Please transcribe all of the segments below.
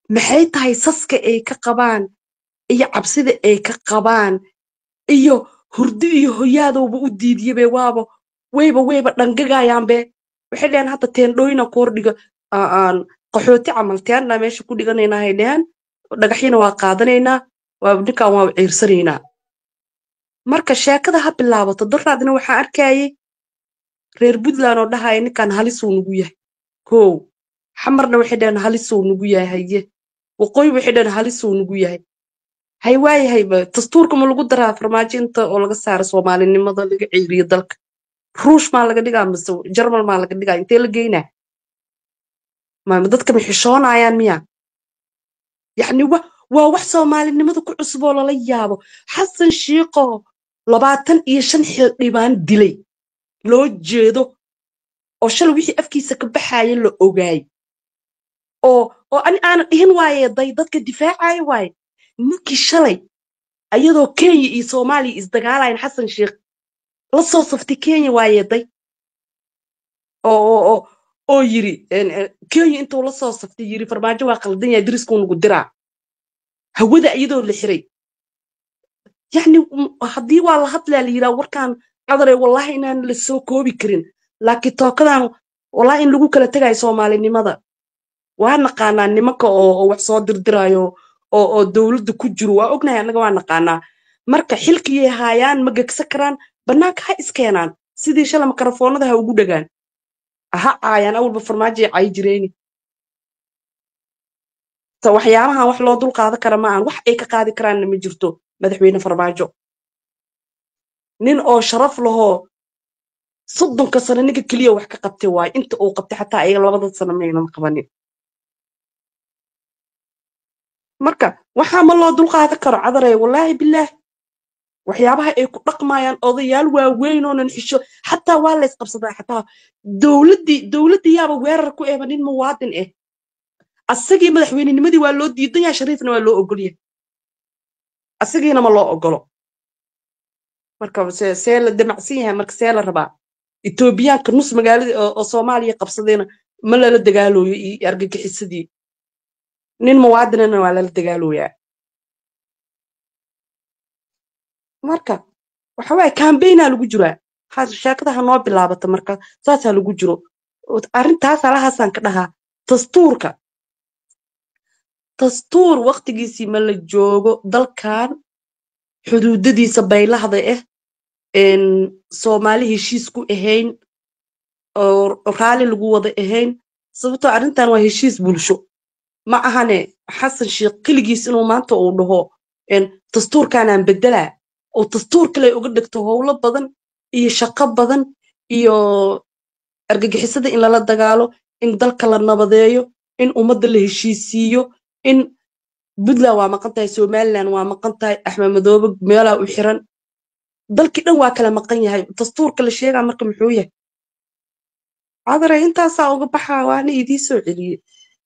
maxay tahay saska ay ka qabaan iyo cabsida ay ka qabaan iyo hurdo iyo hoyaadowba u diidiyabe waaba wayba wayba dhangagayaanbe waxay dheheen hadda teendhooyina ku hordhiga aa- aan qaxooti camal teendhaa meesha ku dhiganaynaa hay dheheen dhagaxyina waa qaadanaynaa waa ninkan waa ciirsanaynaa marka sheekada ha bilaabato daraadna waxaa arkayay reer puntland oo dhahaya ninkan halisuu nugu yahay kow xamarna waxay dhaheen halisuu nugu yahay haye waqooyi waxay dhaheen halisuu nugu yahay hay waayahayba dastuurka ma lagu daraa farmaajo inta oo laga saaro soomaalinimada laga ceeriyo dalka ruush maa laga dhigaa mise jarmal maa laga dhigaa intee la geynaa ma dadka ma xishoonayaan miya yacni wa waa wax soomaalinimada ku cusub oo lala yaabo xasan shiiqoo labaatan iyo shan xildhibaan dilay loo jeedo oo shalay wixii afkiisa ka baxaaya la ogaay oo oo ani aanan dhihin waaye day dadka difaacaya waaye ninkii shalay ayadoo kenya iyo soomaaliya isdagaalayan xasan sheikh la soo saftay kenya waaye day oo oo oo oo yiri en- en, kenya intuu la soo saftay yiri farmaajo waa qaldan yahay diriskuu nagu diraa hawada iyadoo la xiray yacni m- haddii waa la hadlaa la yiraa warkaan cadare wallahi inaan la soo koobi karin laakiin tookadan wallahi in lagu kala tegayo soomaalinimada waa naqaanaa nimanka oo oo wax soo dirdiraayo oo oo dowladda ku jiro waa ognahay annaga waa naqaanaa marka xilkiyay haayaan ma gegsa karaan bannaanka ha iskeenaan sidii shala makarafoonada ha ugu dhagaan ha caayaan awalba farmaajay caayi jireyni ta waxyaabahan wax loo dul qaadan kara ma ahan wax ay ka qaadi karaanna ma jirto madaxweyne farmaajo nin oo sharaf lahoo soddonka sano ninka keliya wax ka qabtay waayo inta uu qabtay xataa ayaga labada sano maynan qabanin marka waxaa ma loo dul qaadan karo cadarey wallaahi bilaah waxyaabaha ay ku dhaqmayaan odayaal waaweyn oonan xisho xataa waa lays qabsadaa xataa dowladdii dowladdii yaaba weerar ku eeba nin muwaadin ah asagii madaxweynenimadii waa loo diidan yahay shariifna waa loo ogol yahay asagiina ma loo ogolo marka see see la damacsan yahay marka see la rabaa etoobiyaanka nus magaalada oo oo soomaaliya qabsadayna ma lala dagaalooyo iyo argagixisadii nin muwaadinana waa lala dagaalooyaa marka waxa waaye kambaynaa lagu jiraa ha sheekada ha noo bilaabata marka saasaa lagu jiro arrintaas halahaasaan ka dhahaa dastuurka dastuur waqtigiisii ma la joogo dalkan xuduudadiisa baylahda ah een soomaali heshiis ku ahayn oo raalli lagu wada ahayn sababtoo arrintan waa heshiis bulsho ma ahane xasan sheekh keligiis inuu maanta uu dhaho een dastuurkanaan bedelaa oo dastuur kale uga dhigto howlo badan iyo shaqo badan iyo argagixisada in lala dagaalo in dalka la nabadeeyo in ummadda la heshiisiiyo in puntland waa maqan tahay somaliland waa maqan tahay axmed madoobe meelaa u xiran dalkii dhan waa kala maqan yahay dastuurka la sheegaa marka muxuu yahay cadare intaasaa uga baxaa waana idii soo celiyey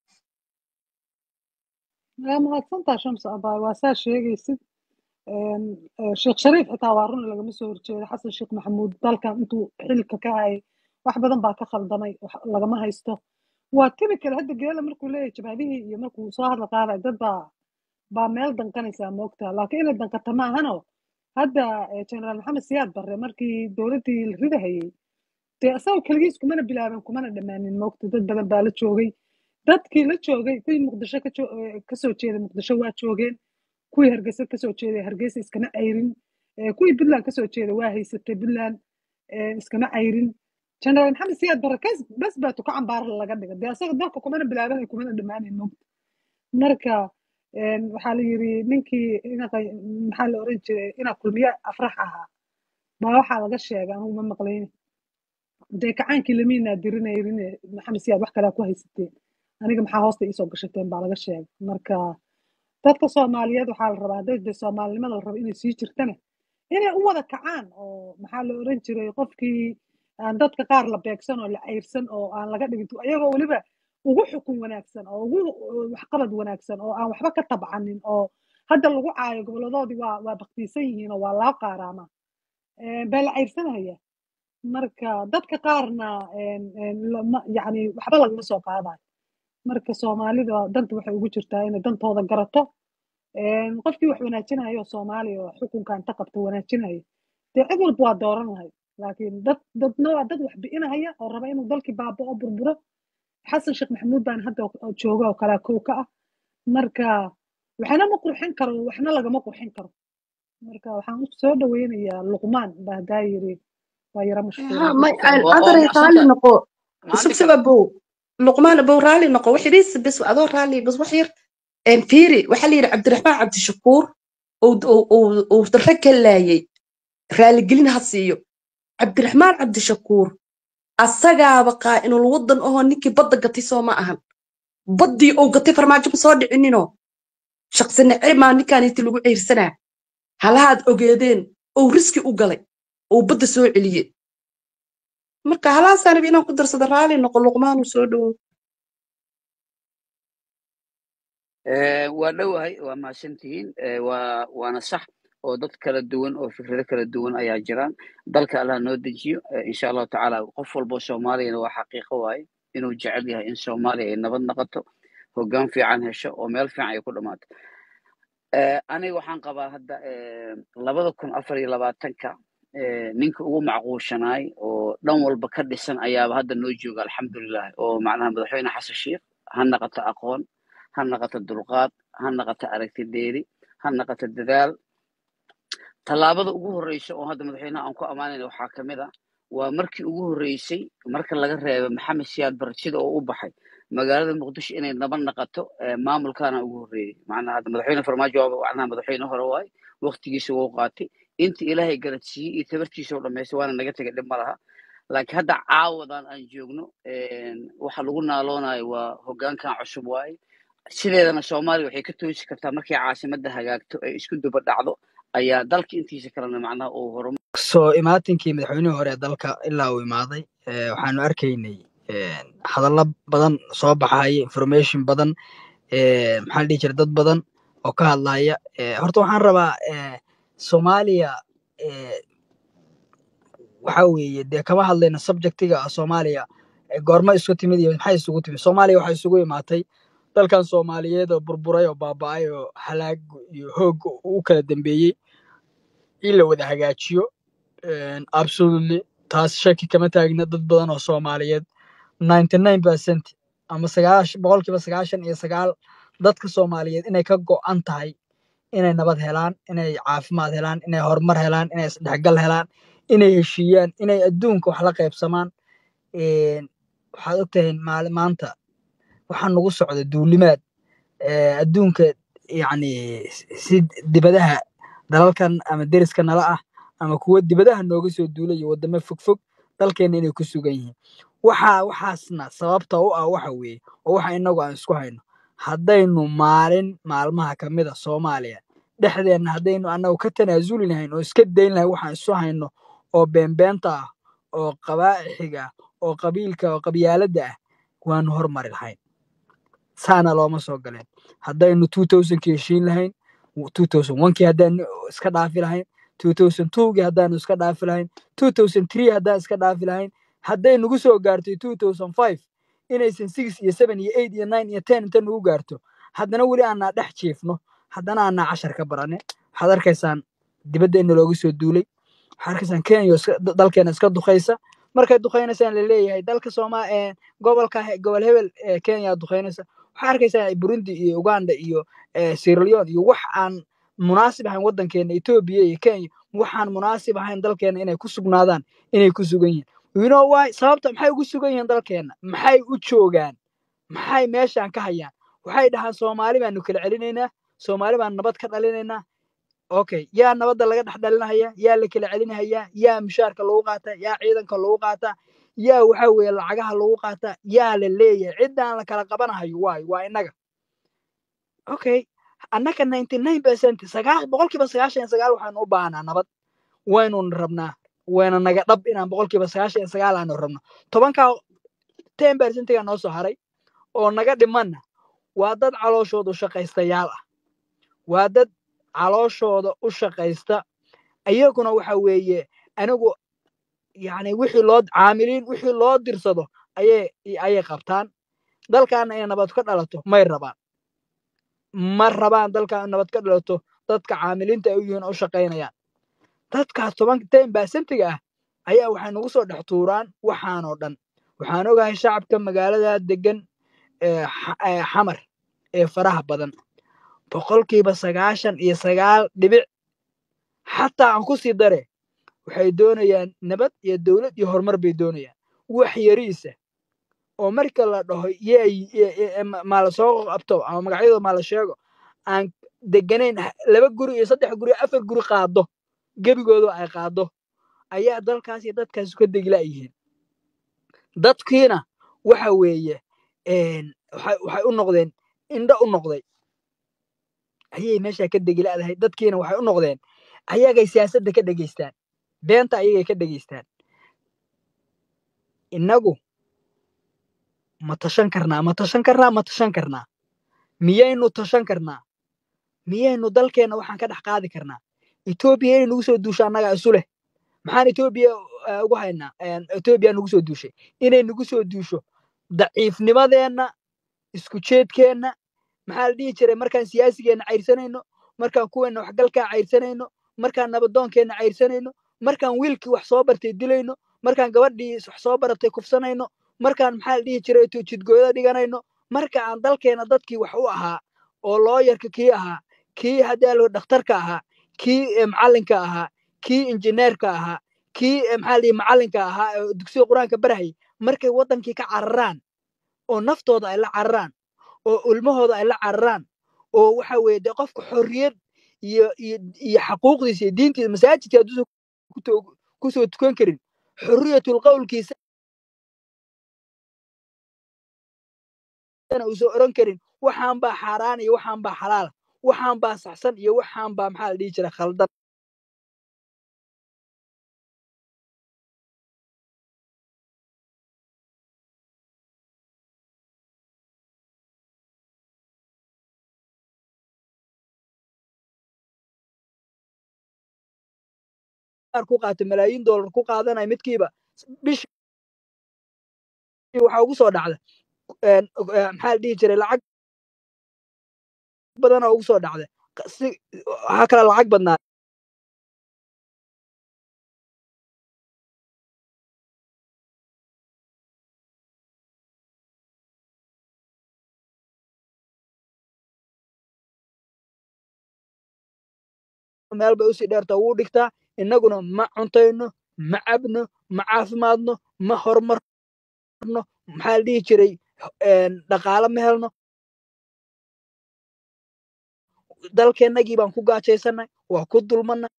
waa mahadsantaa shams abaay waa saa sheegaysid Een, eh, sheekh shariif xitaa waa run lagama soo horjeedo xasan sheekh maxamuud dalkan intuu xilka ka hayay wax badan baa ka khaldamay wax lagama haysto waa typical hadda geela markuu leeyahay jabhadihii iyo markuu soo hadla qaadayo dad baa baa meel danqanaysaa moogtaa laakiin inay danqata maahano hadda eh, generaal maxamed siyaad barre markii dowladdii la ridahayay dee isagoo keligiis kumana bilaabin kumana dhammaanin moogta dad badan baa la joogay dadkii la joogay kuwii muqdisho ka jo- eh, kasoo jeeday muqdisho waa joogeen kuwii hargeysa kasoo jeeday hargeysa iskama cayrin Eh, kuwii puntland kasoo jeeda waa haysatay puntland eh, iskama cayrin generaal maxamed siyaad barre kas bas baa tuka cambaar laga dhiga dee asaga dalka kumana bilaabanay kumana dhammaanin moogta marka een, waxaa la yiri ninkii inaqa maxaa la oran jiray inaa kulmiye afrax ahaa baa waxaa laga sheegay anugu ma maqlayni dee kacaankii lamiinaa dirinayrin maxamed siyaad wax kalea ku haysateen aniga maxaa hoosta iisoo gashateen baa laga sheegay marka dadka soomaaliyeed waxaa la rabaa hadday dee soomaalinimada la rabo inay sii jirtana inay u wada kacaan oo maxaa la oran jiray qofkii aan dadka qaar la beegsan oo la cayrsan oo aan laga dhigin ayagoo weliba ugu xukun wanaagsan oo ugu waxqabad wanaagsan oo aan waxba ka tabcanin oo hadda lagu caayo goboladoodii waa waa baktiisan yihiin oo waa laa qaaraama baa la cayrsanaya marka dadka qaarna een, een, lama- yacni waxba lagama soo qaadayo marka soomaalida danta waxay ugu jirtaa inay dantooda garato Een, qofkii wax wanaajinayo soomaaliya oo xukunka inta qabta wanaajinayo dee cid walba waa dooran lahay laakiin dad dadna waa dad wax bi'inahaya oo raba inuu dalkii baaba'o burburo xasan sheekh maxamuud baan hadda oo- jooga oo kale kow ka ah marka waxna ma qurxin karo waxna lagama qurxin karo marka waxaan u soo dhaweynayaa luqmaan baa hadaa yiri waa yara mashquula ها ما marka waa waa أدري maxsan رالي tahay نقو maxaan سب dhihi سب karaa أبو لقمان أبو رالي نقو وحديس بس أدو رالي بس وحير إن فيري وحلي عبد الرحمن عبد الشكور و و و وترك اللاي رالي قلنا هالسيو عبد الرحمن عبد الشكور أسجع بقى إنه الوطن أهو نيكي بدك قتي سو ما أهم بدي أو قتي فرماجم صادق إنه شخص نعيب ما نكان يتلقوا عير سنة هل هاد أوجدين أو ريسكي أوجلي أو بده سوء عليه marka halaasaan rabi inaan ku darsado raali noqo luqmaan uu soo dhowo Eh, waa dhowahay waa mahadsantihiin Eh, waa waana sax oo dad kala duwan oo fikrado kala duwan ayaa jiraan dalka allah noo dejiyo Eh, insha allahu tacaala qof walbo soomaaliyana waa xaqiiqo waaye inuu jecel yahay in soomaaliya ay nabad noqoto hoggaan fiican hesho oo meel fiican ay ku dhammaato Eh, aniga waxaan qabaa hadda eh, labada kun afar iyo labaatanka eh, ninka ugu macquushanaay oo dhan walba ka dhisan ayaaba hadda noo jooga alxamdulilah oo macnaha madaxweyne xasan sheikh ha naqato aqoon ha naqato dulqaad ha naqato aragti dheeri ha naqato dadaal tallaabada ugu horreysa oo hadda madaxweynaha aan ku ammaanayna waxaa ka mid ah waa markii ugu horreysay marka laga reebo maxamed siyaad bar sida oo u baxay magaalada muqdisho inay nabad naqato eh, maamulkaana ugu horreeyey macnaha hadda madaxweyne farmaajo waaba macnaha madaxweyne hore waay waqtigiisa wuu qaatay inta ilaahay garadsiiyey iyo tabartiisa u dhammaystay waana naga tegay dhib ma laha laakiin hadda caawadan aan joogno een, waxa lagu naaloonayo waa hoggaankan cusub waaye sideedana soomaaliya waxay ka toosi kartaa markay caasimadda hagaagto ay isku duba dhacdo ayaa dalka intiisa kalena macnaha uu horumar soo imaatinkii madaxweynihii hore ee dalka ilaa uu imaaday eh, waxaanu arkaynay eh, hadallo badan soo baxaya information badan eh, maxaa la dhihi jira dad badan oo ka hadlaya Eh, horta waxaan rabaa eh, soomaaliya eh, waxa weeye dee kama hadlayno subjectiga ah soomaaliya eh, goorma isku timid iyo maxay isugu timid soomaaliya waxay isugu imaatay dalkan soomaaliyeed oo burburay oo baaba'ay oo halaag iyo hoog u kala dambeeyey in la wada hagaajiyo Een, absolutely taas shaki kama taagna dad badan oo soomaaliyeed 99 percent ama sagaash boqolkiiba sagaashan iyo sagaal dadka soomaaliyeed inay ka go'an tahay inay nabad helaan inay caafimaad helaan inay horumar helaan inay isdhexgal helaan inay heshiiyaan inay adduunka wax la qaybsamaan Een, waxaad ogtahay maali maanta waxaa nagu socda duulimaad ee, adduunka yacni si dibadaha dalalkan ama deriska nala ah ama kuwa dibadaha nooga soo duulaya wadamo fogfog dalkeena inay ku sugan yihiin waxa waxaasna sababta u ah waxa weeye oo waxa inagu aan isku hayno haddaynu maalin maalmaha ka mid a soomaaliya dhexdeenna haddaynu annagu ka tanaasuli lahayn oo iska dayn lahayn waxaan isu hayno oo beenbeenta ah oo qabaaxiga ah oo qabiilka oo qabyaaladda ah waanu hormari lahayn saana looma soo galeen haddaynu 2000kii heshiin lahayn 2001kii haddaanu iska dhaafi lahayn 2002gii haddaanu iska dhaafi lahayn 2003 haddaan iska dhaafi lahayn hadday nagu soo gaartay 2005 inaysan 6 iyo 7 iyo 8 iyo 9 iyo 10 inta nagu gaarto haddana weli aanaa dhex jiifno haddana aanaa cashar ka barane waxaad arkaysaan dibadda in looga soo duulay waxaad arkaysaan kenya oo iska- da- dalkeena iska duqaysa markay duqaynaysaan laleeyahay dalka sooma ee gobolka he- gobol hebel ee kenya duqaynaysa waxaad arkaysaa burundi iyo uganda iyo eh, sierra leone iyo wax aan munaasib ahayn waddankeena etoobiya iyo kenya waxaan munaasib ahayn dalkeena inay ku sugnaadaan inay ku sugan yihiin you know why sababta maxay ugu sugan yihiin dalkeena maxay u joogaan maxay meeshaan ka hayaan waxay dhahaan soomaali baanu kala celinaynaa soomaali baan nabad ka dhalinaynaa okay yaa nabadda laga dhex dhalinahaya yaa la kala celinahayaa yaa mushaarka lagu qaataa yaa ciidanka lagu qaataa yaa waxa weeye lacagaha lagu qaataa yaa la leeyahay ciddaan la kala qabanahayo waay waa innaga okay annaka 99 percent sagaa boqolkiiba sagaashan iyo sagaal waxaanu u baahnaa nabad waynu rabnaa wayna naga dhab inaan boqolkiiba sagaashan iyo sagaal aanu rabno tobankaa ten percentiga noo soo haray oo naga dhimanna waa dad calooshooda u shaqaystayaal ah waa dad calooshooda u shaqaysta iyaguna waxa weeye anigu yani wixii loo caamiliin wixii loo dirsado ayay ayay qabtaan dalkaana inay nabad ka dhalato may rabaan ma rabaan dalka in nabad ka dhalato dadka caamiliinta ay u yihiin oo u shaqaynayaan dadkaas toban ten baasentiga ah ayaa waxay nagu soo dhex tuuraan waxaanoo dhan waxaan ogahay shacabka magaalada degan ee xa- ee xamar ee faraha badan boqolkiiba sagaashan iyo sagaal dhibic xataa aan ku sii dare waxay doonayaan nabad iyo dowlad iyo horumar bay doonayaan wax yariisa oo marka la dhaho yey maa la soo qabto ama magacyadooda maa la sheego aan deganayn ha- laba guri iyo saddex guri afar guri qaado gebigooda ay qaado ayaa dalkaas iyo dadkaas ka degila yihiin dadkiina waxa weeye een, waxay waxay u noqdeen indho u noqday ayay meesha ka degilaadahay dadkiina waxay u noqdeen ayagay siyaasadda ka dhegaystaan beenta ayagay ka dhegaystaan innagu ma tashan karnaa ma tashan karnaa ma tashan karnaa miyaynu tashan karnaa miyaynu dalkeenna waxaan ka dhex qaadi karnaa etoobiya inay nagu soo duusho annagaa isu leh maxaan etoobiya eh, ugu haynaa Een, etoobiya nagu soo duushay inay nagu soo duusho daciifnimadeenna isku jeedkeenna maxaa la dhihi jiray markaan siyaasigeenna cayrsanayno markaan kuweenna waxgalkaa cayrsanayno markaan nabadoonkeenna cayrsanayno markaan wiilkii wax soo bartay dilayno markaan gabadhii wax soo baratay kufsanayno markaan maxaa la dhihi jiray tu- jidgooyada dhiganayno marka aan dalkeena dadkii wax u ahaa oo looyarka kii ahaa kii haddaalo dhakhtarka ahaa kii eh, macallinka ahaa kii injineerka ahaa kii eh, maxaa la dhihi macallinka ahaa ee dugsiga qur-aanka barahayay markay waddankii ka cararaan oo naftooda ay la cararaan oo ilmahooda ay la cararaan oo waxa weeye dee qofka xorriyad iyo iyo iyo xaquuqdiisa iyo diintiisa masaajidka hadduusan ku to- kusoo tukan karin xorriyatul qowlkiisa uusan oran karin waxaan baa xaaraan iyo waxaan baa xalaala waxaan baa saxsan iyo waxaan baa maxaa la dhihi jira khaldan qaar ku qaato malaayiin doolar ku qaadanaya midkiiba bishii waxaa ugu soo dhacda een, eh, maxaa la dhihi jiray lacag badan oo ugu soo dhacda Q- si waxaa kale lacag badnaa meel bay usii dheerta wuu dhigtaa innaguna ma cuntayno ma cabno ma caafimaadno ma horumarno maxaa la dhihi jiray een, dhaqaale ma helno dalkeennagii baan ku gaajaysanay waa ku dulmanay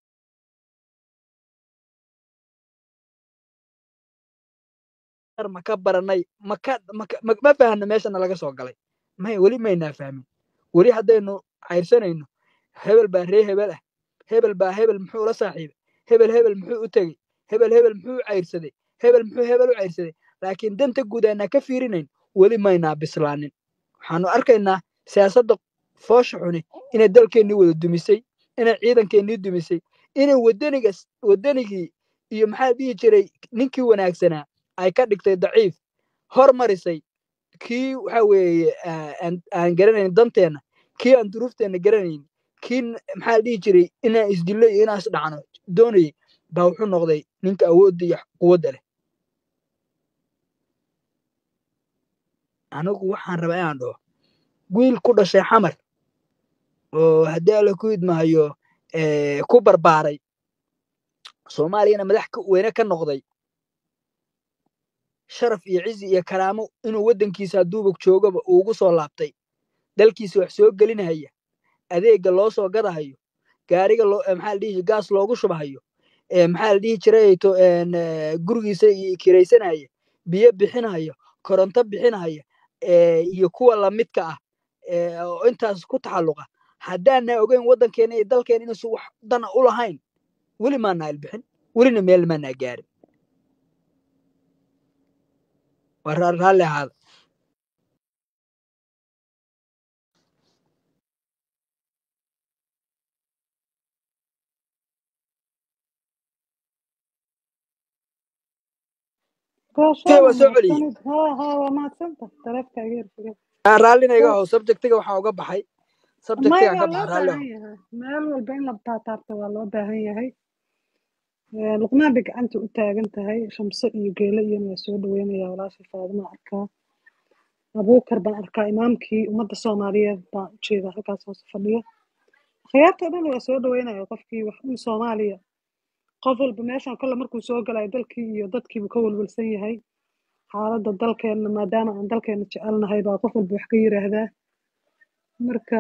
ar ma ka baranay ma ka ma ka- ma ma fahanno meeshana laga soo galay may weli maynaa fahmin weli haddaynu cayrsanayno hebel baa ree hebel ah hebel baa hebel muxuu la saaxiibay hebel hebel muxuu u tegey hebel hebel muxuu u cayrsaday hebel muxuu hebel u cayrsaday laakiin danta guud aanaa ka fiirinayn weli maynaa bislaanin waxaanu arkaynaa siyaasadda foosha xuni inay dalkeennii wada dumisay inay ciidankeennii dumisay inay wadanigas wadanigii iyo maxaa la dhihi jiray ninkii wanaagsanaa ay ka dhigtay daciif hormarisay kii waxa weeye aa- aan aan garanayn danteenna kii aan duruufteenna garanayn kii n- maxaa la dhihi jiray inaan isdillo iyo inaan isdhacno doonayay baa wuxuu noqday ninka awoodda iyo quwadda leh anigu waxaan rabaa inaan dhaho wiil ku dhashay xamar oo haddii alla ku idmahayo eh, ku barbaaray soomaaliyana madax ka- weyne ka noqday sharaf iyo cizi iyo karaamo inuu waddankiisa hadduuba joogaba uu ugu soo laabtay dalkiisa wax soo gelinahaya adeega loo soo gadahayo gaariga loo eh, maxaa la dhihi gaas loogu shubahayo eh, maxaa la dhihi jiray to en, eh, gurigiisa i- kiraysanaya biyo bixinayo koronto bixinaya eh, iyo kuwa lamidka ah eh, oo intaas ku taxalluqa haddaana ogeyn waddankeena iyo dalkeena inuusan wax dana u lahayn weli maana ilbixin welina meel maana gaarin waa ra- raalli ahaada gooshaa kay waa waa soo celiyey mahadsanid haa haa waa mahadsanta taleefka iga yarfige aan raallina iga aho subjectiga waxaa uga baxay may subjectigan ka waa baxa loo raalli baahan aho yahay meel walba in la taataabto waa loo baahan yahay Ee, luqmaan bay gacanta u taagan tahay shamse iyo geele iyana waa soo dhaweynaya walaasha faadima arkaa abuukar baan arkaa imaamkii ummadda soomaaliyeed baan u jeedaa halkaas hoose fadhiya khiyaarta dhan waa soo dhaweynaya qofkii wax un soomaaliya qof walba meeshan kolle markuu soo galayo dalkii iyo dadkiibu ka walwalsan yahay xaaladda dalkeenna maadaama aan dalkeenna jecelnahay baa qof walba wax ka yiraahdaa marka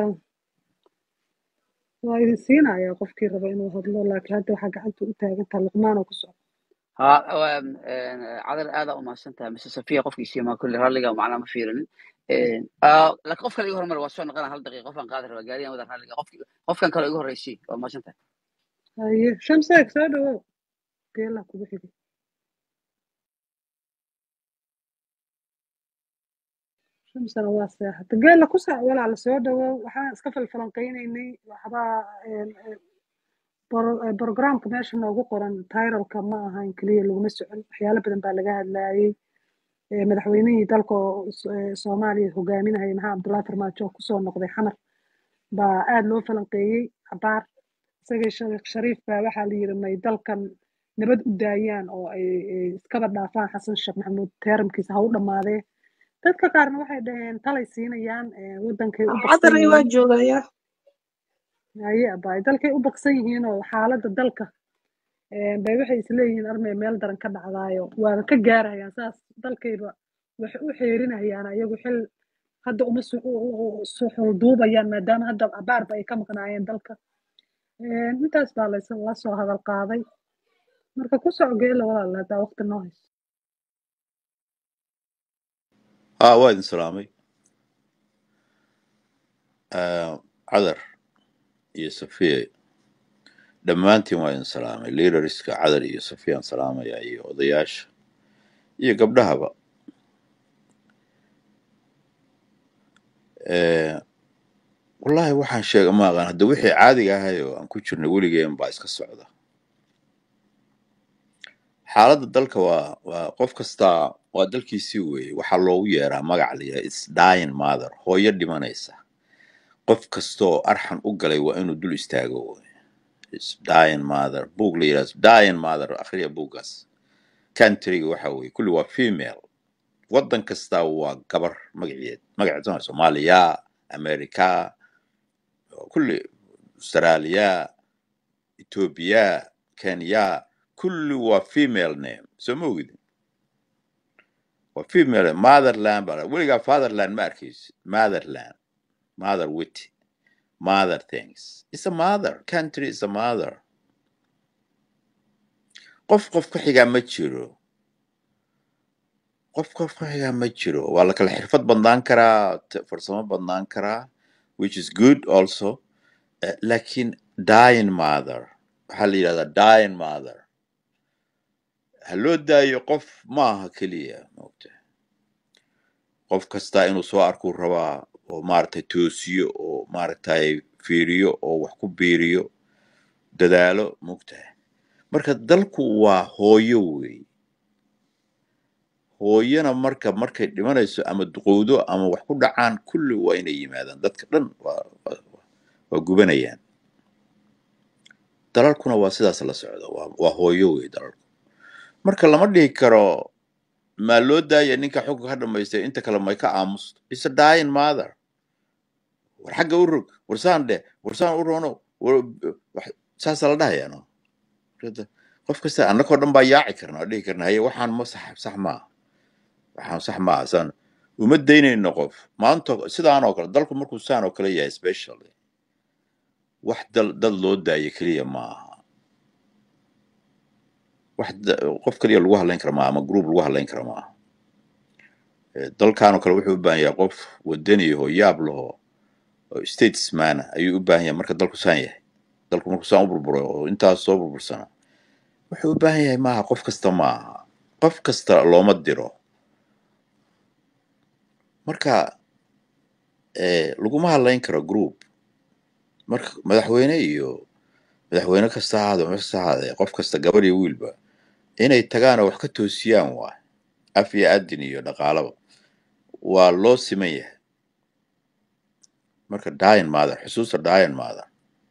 waa idin siinaya qofkii raba inuu hadlo laakiin hadda waxaa gacanta u taagan tahay luqmaanoo ku socda ها عذر هذا وما سنتها مس صفية قف يسي ما كل رالي معنا ما فيرن آه لك قف كان يقول مرة وصلنا قال هل دقيقة قف كان قادر وقال يا مدر رالي قف قف كان كان يقول رئيسي وما سنتها haye shamseeg soo dhawow geelaa kugu xigay shamsana waa seexata geela ku saac walaala soo dhawow waxaan iska falfalanqeynaynay waxbaa een, een, bor- ee, programka meesha noogu qoran tyralka ma ahan keliya laguma socon waxyaalo badan baa laga hadlayay Ee, madaxweynihii dalka oo s- ee, soomaaliya hogaaminayay maxaa cabdullaahi farmaajo oo kusoo noqday xamar baa aada loo falanqeeyey cabaar isagii sheekh shariif baa waxaa la yiri may dalkan nabad u daayaan oo ay ay iskaba dhaafaan xasan sheekh maxamuud teeramkiisa ha u dhammaadee dadka qaarna waxay dhaheen talay siinayaan ee, wadankay u baqsan cadaray waa yihiin joogayaa haye abaay dalkay u baqsan yihiin oo xaaladda dalka ee, bay waxay isleeyihiin armay meel daran ka dhacdaayo waaba ka gaarayaan saas dalkayba waxay u xeerinayaan ayagu xil hadda uma su- u- u- u- suxul duubayaan maadaama hadda abaarba ay ka maqnaayeen dalka Ee, intaas baa lays- la soo hadal qaaday marka ku soco geela walaal haddaa waqti noo hayso haa waa idin salaamay Ah, cadar iyo safiya dhammaantiin waa idin salaamay leaderska cadar iyo safiyaan salaamaya iyo odayaasha iyo gabdhahaba Eh, wallaahi waxaan sheega ma aqaan hadda wixii caadiga ahay oo aan ku jirnay weligeen baa iska socda xaaladda dalka waa waa qof kastaa waa dalkiisii weeye waxaa loogu yeeraa magac la yidhaha its dying mother hooyo dhimanaysa qof kastoo arxan u galay waa inuu dul istaago wey its dying mother buug la yidhaha dying mother akhriya buuggaas countryga waxa weeye kulli waa female waddan kastaa waa gabar magaceed magaceed soo soomaaliya america kulli australia ethiopia kenya kulli waa female name soo ma ogidin waa female motherland baa la- weligaa fatherland ma arkaysi motherland mother wit mother things it's a mother country is a mother qof qof ku xigaa ma jiro qof qof ku xigaa ma jiro waa la kala xirfad badnaan karaa t- farsamo badnaan karaa which is good also Eh, laakiin dying mother waxaa la yidhahdaa dying mother ha loo daayo qof maaha keliya moogta qof kastaa inuu soo arkuu rabaa oo maaragtay toosiyo oo maaragtay fiiriyo oo wax ku biiriyo dadaalo moogtahay marka dalku waa hooyo wey hooyana marka markay dhimanayso ama duqowdo ama wax ku dhacaan kulli waa inay yimaadaan dadka dhan waa waa waa gubanayaan dalalkuna waa sidaas la socda waa waa hooyo wey dalalku marka lama dhihi karo maa loo daaya ninka xukunka ka dhamaystay inta kale may ka aamusto is a dying mother war xagga u rog war saan dheh war saan u roono war wax- saasaa la dhahayaa no Hada qof kasta annagoo dhan baa yaaci karna oo dhihi karna haye waxaan ma sax sax maaha waxaan sax maaha saan uma daynayno qof maanta sidaan oo kale dalku markuu saan oo kale yahay specially wax dal dad loo daayo keliya maaha wax da- qof keliya lagu hadlayn kara maaha ama group lagu hadlayn kara maaha Eh, dalkan oo kale wuxuu u baahan yahay qof wadani oo yaab laho oo statesman ah ayuu u baahan yahay marka dalku saan yahay dalku markuu saan u burburo oo intaas soo burbursana wuxuu u baahan yahay maaha qof kasta maaha qof kasta looma diro marka eh, laguma hadlayn karo group marka madaxweyne iyo madaxweyne kasta ha ahaado meel kasta ha ahaadee qof kasta gabar iyo wiilba inay tagaan oo wax ka toosiyaan waay af iyo adin iyo dhaqaalaba waa loo siman yahay marka dayan mother xusuusta dayan mother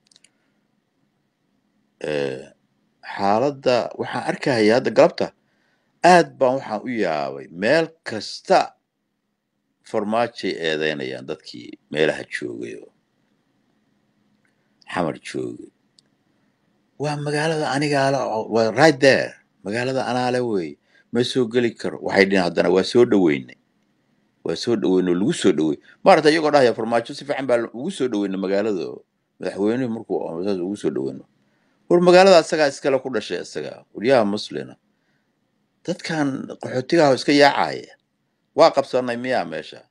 Eh, xaaladda waxaan arkaya hadda galabta aad baan waxaan u yaabay meel kasta farmaajay eedeynayaan dadkii meelaha joogay oo xamar joogay waa magaalada anigaala waa right there magaalada anaale wey ma soo geli karo waxay dhihin haddana waa soo dhaweynay waa soo dhaweynay oo lagu soo dhawey maarata iyagoo dhahaya farmaajo si fiican baa ugu soo dhaweynay magaalada oo madaxweynuhu markuu saas ugu soo dhaweyno war magaalada asagaa iskale ku dhashay isaga waryaha muslina dadkan qaxootigaah iska yaacaya waa qabsanay miyaa meesha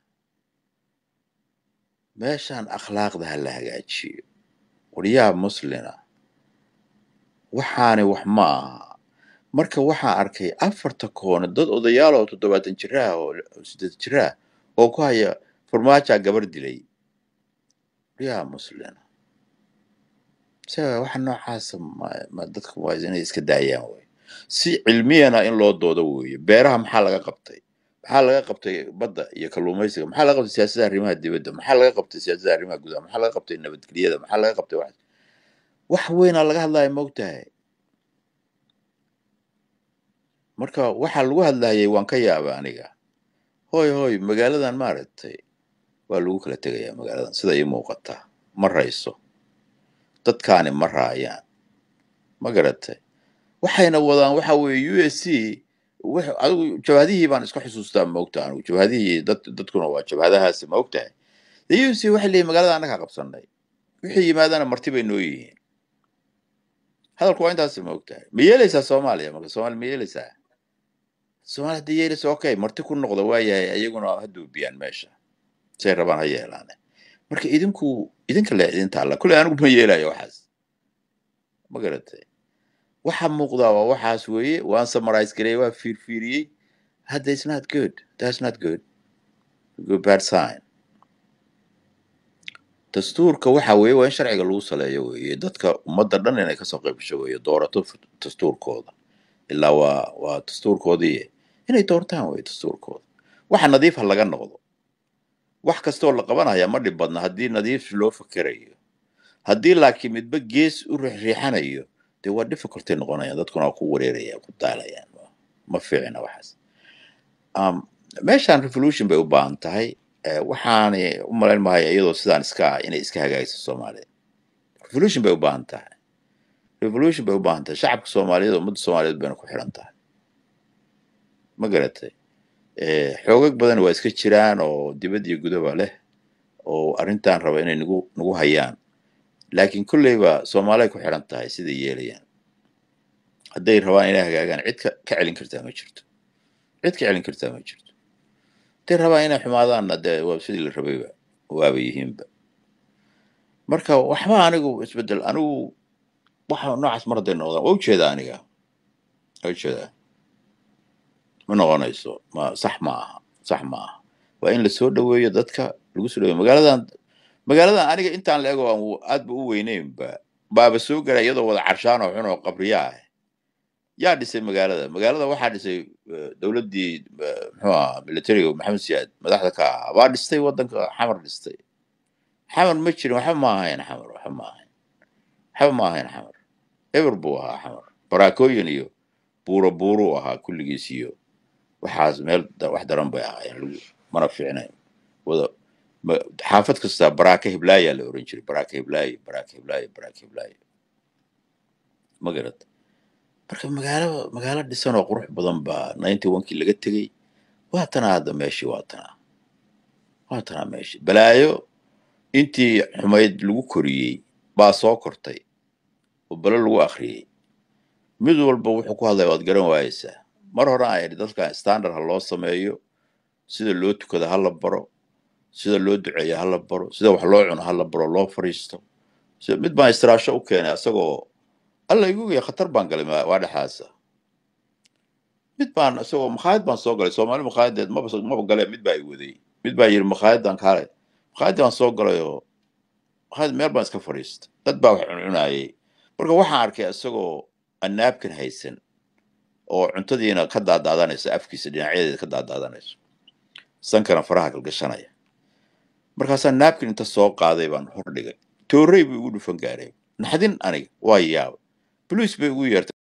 meeshaan akhlaaqda ha la hagaajiyo waryaha muslina waxaani wax ma aha marka waxaan arkay afarta koone dad odayaal oo toddobaatan jiraah oo siddeed jiraah oo ku haya farmaajaa gabar dilay waryaha muslina se waxa noocaasa ma ma dadka waa inay iska daayaan wey si cilmiyana in loo doodo weeye beeraha maxaa laga qabtay maxaa laga qabtay badda iyo kalluumaysiga maxaa laga qabtay siyaasada arrimaha dibadda maxaa laga qabtay siyaasada arrimaha gudaha maxaa laga qabtay nabadgelyada maxaa laga qabtay wax wax weynaa laga hadlaya moogtahay marka waxa lagu hadlayay waan ka yaaba aniga hooy hooy magaaladan maaragtay waa lagu kala tegayaa magaaladan sida ii muuqata ma rayso dadkaani ma raayaan ma garatay waxayna wadaan waxa weeye u s c wix- adigu jabhadihii baan iska xusuustaa maogta anigu jabhadihii dad dadkuna waa jabhadahaasi ma ogtahay de u s c waxay leeyihin magaalada annaga qabsanay wixii yimaadana marti bay noo yihiin hadalku waa intaasi ma ogtahay ma yeelaysaa soomaaliya marka soomaaliya ma yeelaysaa soomaaliya hadday yeelaysa okay marti ku noqda waayahay ayaguna ha duubiyaan meesha say rabaan ha yeelaane marka idinku idinka le idinta alla kule anigu ma yeelayo waxaas ma garatay waxa muuqdaa waa waxaas weeye waan summarize gareey waa fiirfiiriyey hadda it's not good that's not good good bad sign dastuurka waxa weeye waa in sharciga lagu saleeyo weeye dadka ummadda dhan inay kasoo qayb gasho weeye doorato f- dastuurkooda ilaa waa waa dastuurkoodii inay doortaan weeye dastuurkooda waxa nadiif ha laga noqdo wax kastoo la qabanaya ma dhib badna haddii nadiif loo fakerayo haddii laakiin midba gees u riixriixanayo dee waa difficulty noqonayaan dadkuna waa ku wareerayaan ku daalayaan ma fiicina waxaas um, meeshaan revolution bay u baahan tahay eh, waxaani u malayn mahay iyadoo sidaan iska ah inay iska hagaagso soomaaliya revolution bay u baahan tahay revolution bay u baahan tahay shacabka soomaaliyeed ummadda soomaaliyeed bayna ku xiran tahay ma garatay Eh, xoogag badan waa iska jiraan oo dibad iyo gudaba leh oo arrintan raba inay nagu nagu hayaan laakiin kolleyba soomaaliay ku xiran tahay siday yeelayaan hadday rabaan inay hagaagaan cid ka ka celin kartaa ma jirto cid ka celin kartaa ma jirto hadday rabaan inay xumaadaanna dee waa sidii la rabayba waaba yihiinba marka waxba anigu isbedel anigu waxa noocaas mar hadday noqdaan waa ujeedaa aniga waa ujeedaa ma noqonayso ma sax ma aha sax ma aha waa in lasoo dhaweeyo dadka lagu soo dhaweeyo magaaladan magaaladan aniga intaan la ego aan u- aad ba u weyneynba baaba soo galay iyadoo wada carshaan oo xun oo qabriya ah yaa dhisay magaalada magaalada waxaa dhisay eh, dowladdii eh, muxuu ahaa militariga maxamed siyaad madaxda ka ahaa baa dhistay waddanka xamar dhistay xamar ma jirin waxba ma ahayn xamar waxba ma ahayn waxba ma ahayn xamar eber buu ahaa xamar baraakooyin iyo buuro buuruu ahaa kulligiis iyo waxaas meel da- wax daran bay ahaayeen lagu mana fiicnayn wada ma- xaafad kasta baraaka hiblaayaa la oran jiray baraaka hiblaayo baraaka hiblaayo baraaka hiblaayo ma garata marka magaalo magaalo dhisan oo qurux badan baa ninety onkii laga tegey waa tanaa hadda meeshii waa tanaa waa tanaa meeshii balaayo intii xumayd lagu koriyey baa soo kortay oo balo lagu akhriyey mid walba wuxuu ku hadlaya waad garan waayeysaa mar hore aan idhi dadkan standard ha loo sameeyo sida loo tukado ha la baro sida loo duceeyo ha la baro sida wax loo cuno ha la baro loo fariisto sida mid baan istiraasho u keenay asagoo alla igu ya khatar baan galay ma- waa dhexaasa mid baan isagoo makhaayad baan soo galay soomaali makhaayaddeed maba maba galee mid baa i waday mid baa yidhi makhaayaddan kaale makhaayaddi baan soo galay oo makhaayad meel baan iska fadhiistay dad baa wax cuncunaayay marka waxaan arkay isagoo aan naabkan haysan oo cuntadiina ka daadaadanaysa afkiisa dhinacyadeeda ka daadaadanayso sankana faraha galgashanaya markaasaa naabkin inta soo qaaday baan hor dhigay toorey buu igu dhufan gaaray naxdin aniga waa yaaba boliis bay ugu yeertay